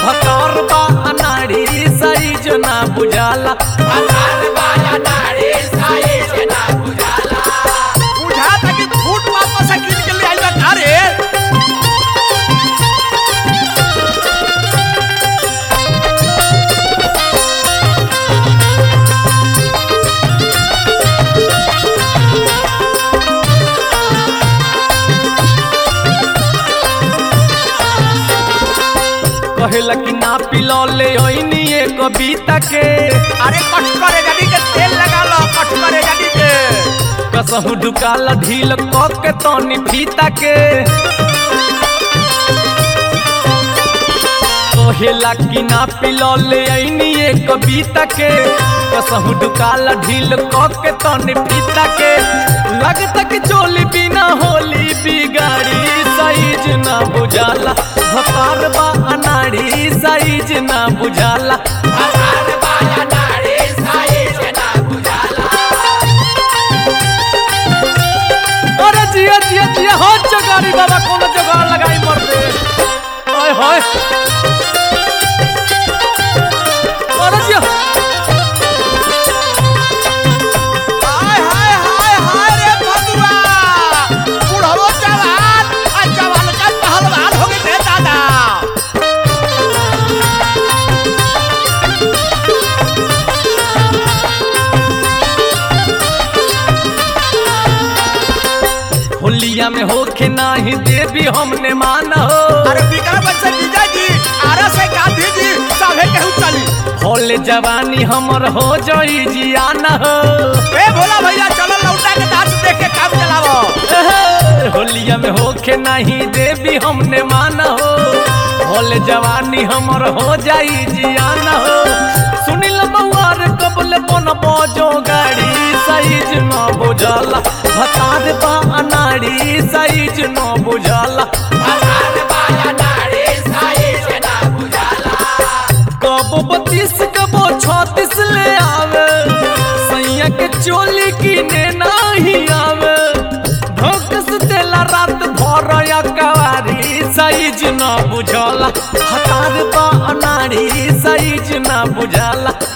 भकार बा अनाड़ी साइज ना बुझाला बुझाता कि फूट वापस से कीन के ले आइल बा का रे कहेला कि ना पिलो ले ओइनी ए कविता के अरे कट करे गाड़ी के तेल लगा लो कट करे गाड़ी के कसहु ढुकाला ढील क के तनी फीता के कहेला कि ना पिलो ले ओइनी ए कविता के कसहु ढुकाला ढील क के तनी फीता के लगता कि चोली बिना होली बिगाड़ी साइज ना बुझाला भकार बा अनाड़ी साइज ना बुझाला अरे जिया जिया जिया हो जगारी बाबा कोनो जगार लगाई मर दे ओए होए अरे जिया हाय हाय हाय हाय रे भगवा बुढ़ो जवान आ जवान का पहलवान हो गए रे दादा होलिया में होखे नाही देवी हमने माना हो अरे विक्रम से जीजा जी आरा से गांधी जी सभे केहू चली होले जवानी हमर हो जई जियाना हो ए भोला भैया चलो लौटा के डांस देख के काम चलावो एहे, होलिया में होखे नहीं देवी हमने माना हो होले जवानी हमर हो जाई जियाना हो सुनिल मौआर कबल बन बजो गाड़ी साइज न बुझाला भतार बा अनाड़ी साइज न बुझाला कबो बत्तीस कबो छत्तीस ले आवे सैया के चोली किने नाही आवे धोकस देला रात भर या कवारी साइज न बुझला हतार बा अनाड़ी साइज न बुझला